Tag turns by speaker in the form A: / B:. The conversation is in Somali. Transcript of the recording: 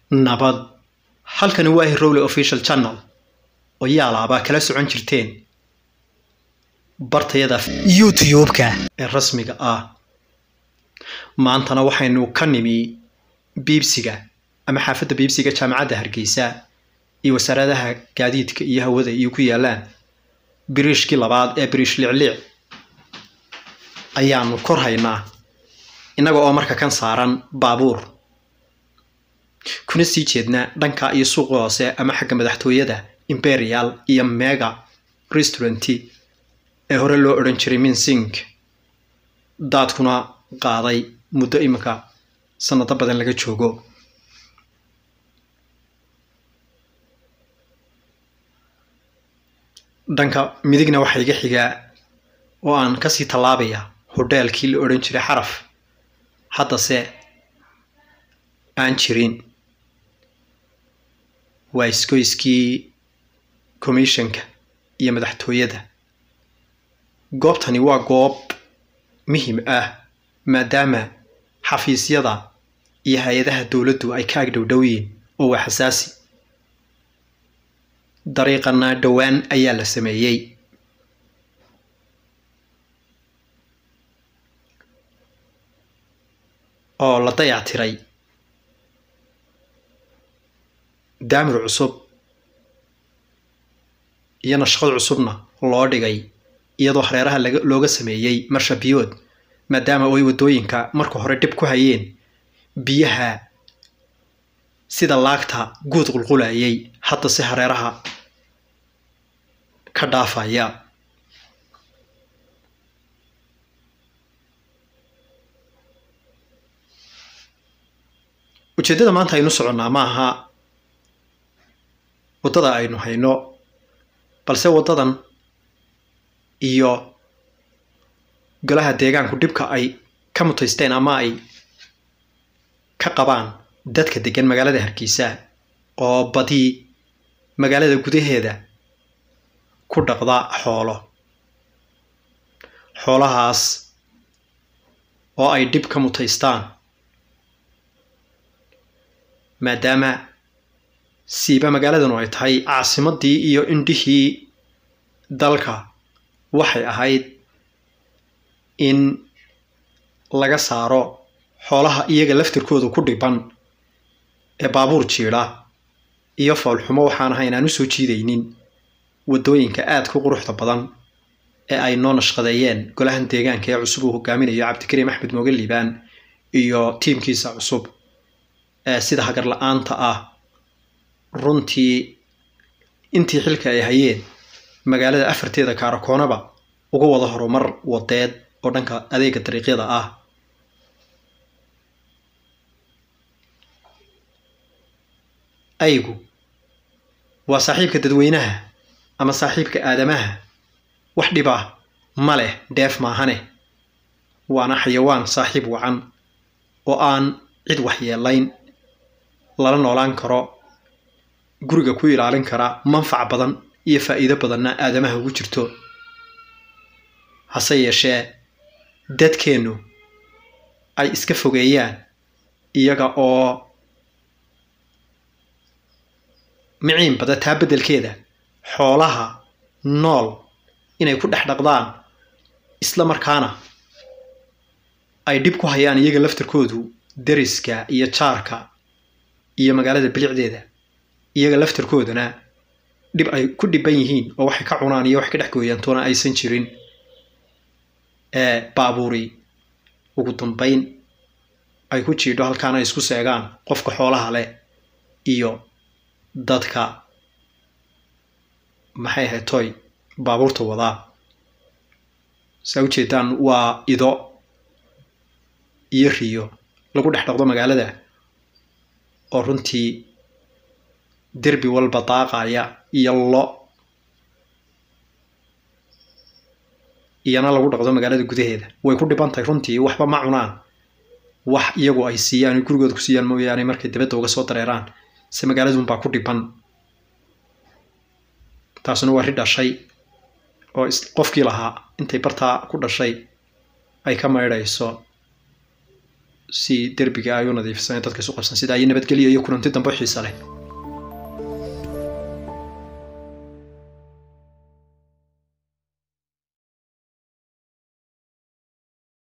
A: nabad halkani waa hirowle official channel oo yaalaabaa kala socon jirteen bartayada
B: youtube-ka
A: ee rasmiga ah maantana waxaynu ka nimi biibsiga ama xaafadda biibsiga jaamacadda hargeysa iyo wasaaradaha gaadiidka iyo hawada iyo ku yaalaan biriishkii labaad ee biriish licliic ayaanu kor haynaa innaga oo marka kan saaran baabuur kuna sii jeedna dhanka iyo suuqa hoose ama xagga madaxtooyada imperial iyo mega restauranti ee hore loo odhan jiray minsink daadkuna qaaday muddo iminka sanado badan laga joogo dhanka midigna waxaa iga xigaa oo aan kasii tallaabaya hodheelkii la odhan jiray xaraf haddase aan jirin waa iskoyskii commissionka iyo madaxtooyada goobtani waa goob muhim ah maadaama xafiisyada iyo hay-adaha dowladdu ay ka agdhowdhow yihiin oo waa xasaasi dariiqana dhowaan ayaa la sameeyey oo la dayactiray daamir cusub iyo nashqad cusubna loo dhigay iyadoo hareeraha looga sameeyey marshabiyood maadaama ay waddooyinka marka hore dhib ku hayeen biyaha sida laagta guud qulqulayay hadda si hareeraha ka dhaafaya ujeeddada maanta aynu soconnaa ma aha waddada aynu hayno balse waddadan iyo golaha deegaanku dhibka ay ka mutaysteen ama ay ka qabaan dadka degan magaalada hargeysa oo badii magaalada gudaheeda ku dhaqda xoolo xoolahaas oo ay dhib ka mutaystaan maadaama siiba magaaladanu ay tahay caasimadii iyo indhihii dalka waxay ahayd in laga saaro xoolaha iyaga laftirkooda ku dhiban ee baabuur jiidha iyo foolxumo waxaan ahayn aan u soo jiidaynin waddooyinka aadka quruxda badan ee ay noo nashqadeeyeen golahan deegaanka ee cusub uu hogaaminayo cabdikariim axmed mooge liibaan iyo tiimkiisa cusub ee sida hagar la-aanta ah runtii intii xilka ay hayeen magaalada afarteeda kaarakoonaba uga wada horumar wadeed oo dhanka adeega dariiqyada ah aygu waa saaxiibka dadweynaha ama saaxiibka aadamaha wax dhib ah ma leh dheef maahane waana xayawaan saaxiib wacan oo aan cid waxyeelayn lala noolaan karo guriga ku ilaalin kara manfac badan iyo faa'iido badanna aadamaha ugu jirto hase yeeshee dadkeennu ay iska fogeeyaan iyaga oo miciin bada taa beddelkeeda xoolaha nool inay ku dhex dhaqdaan isla markaana ay dhib ku hayaan iyaga laftirkoodu deriska iyo jaarka iyo magaalada bilicdeeda iyaga laftirkoodana dhib ay ku dhiban yihiin oo waxay ka cunaan iyo wax ka dhex gooyaantoona aysan jirin ee baabuuri ugu dambayn ay ku jiidho halkaana isku seegaan qofka xoolaha leh iyo dadka maxay ahayd toy baabuurta wadaa saa ujeedaan waa ido iyo riyo lagu dhex dhaqdo magaalada oo runtii derbi walba daaqaya iyo lo iyana lagu dhaqdo magaalada gudaheeda way ku dhiban tahay runtii waxba ma cunaan wax iyagu ay siiyaan gurigooda ku siiyaan mooyaane markay dibadda uga soo dareeraan se magaaladunbaa ku dhiban taasuna waa ri dhashay oo qofkii lahaa intay bartaa ku dhashay ay ka maydhayso si derbiga ay u nadiifsan dadka isu qabsan sida ay nabadgelyo iyo kulanti dambe xiisa leh